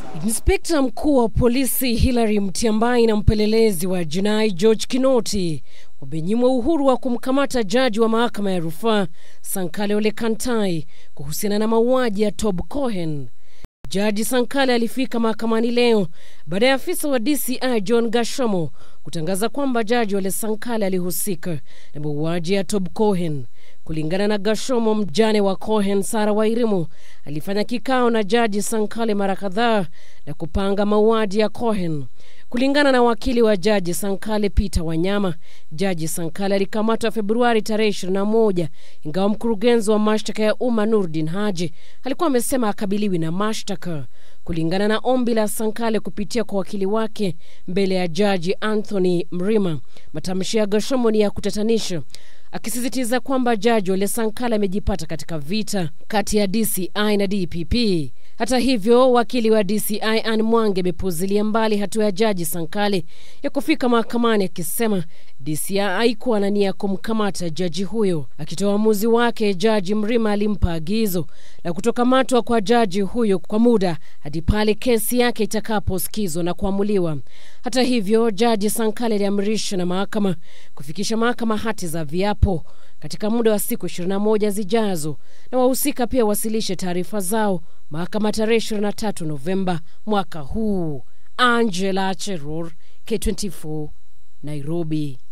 Inspekta mkuu wa polisi Hilary Mutyambai na mpelelezi wa jinai George Kinoti wamenyimwa uhuru wa kumkamata jaji wa mahakama ya rufaa Sankale Ole Kantai kuhusiana na mauaji ya Tob Cohen. Jaji Sankale alifika mahakamani leo baada ya afisa wa DCI John Gashomo kutangaza kwamba jaji Ole Sankale alihusika na mauaji ya Tob Cohen. Kulingana na Gashomo, mjane wa Cohen Sara Wairimu alifanya kikao na jaji Sankale mara kadhaa na kupanga mauaji ya Cohen. Kulingana na wakili wa jaji Sankale Peter Wanyama, jaji Sankale alikamatwa Februari tarehe 21 ingawa mkurugenzi wa mashtaka ya umma Nurdin Haji alikuwa amesema akabiliwi na mashtaka. Kulingana na ombi la Sankale kupitia kwa wakili wake mbele ya jaji Anthony Mrima, matamshi ya Gashomo ni ya kutatanisha akisisitiza kwamba jaji Ole Sankale amejipata katika vita kati ya DCI na DPP. Hata hivyo, wakili wa DCI Anne Mwangi amepuzilia mbali hatua ya jaji Sankale ya kufika mahakamani akisema DCI haikuwa na nia ya kumkamata jaji huyo. Akitoa uamuzi wake, jaji Mrima alimpa agizo la kutokamatwa kwa jaji huyo kwa muda hadi pale kesi yake itakaposikizwa na kuamuliwa. Hata hivyo, jaji Sankale aliamrisha na mahakama kufikisha mahakama hati za viapo katika muda wa siku 21 zijazo, na wahusika pia wasilishe taarifa zao mahakama tarehe 23 Novemba mwaka huu. Angela Cheror, K24, Nairobi.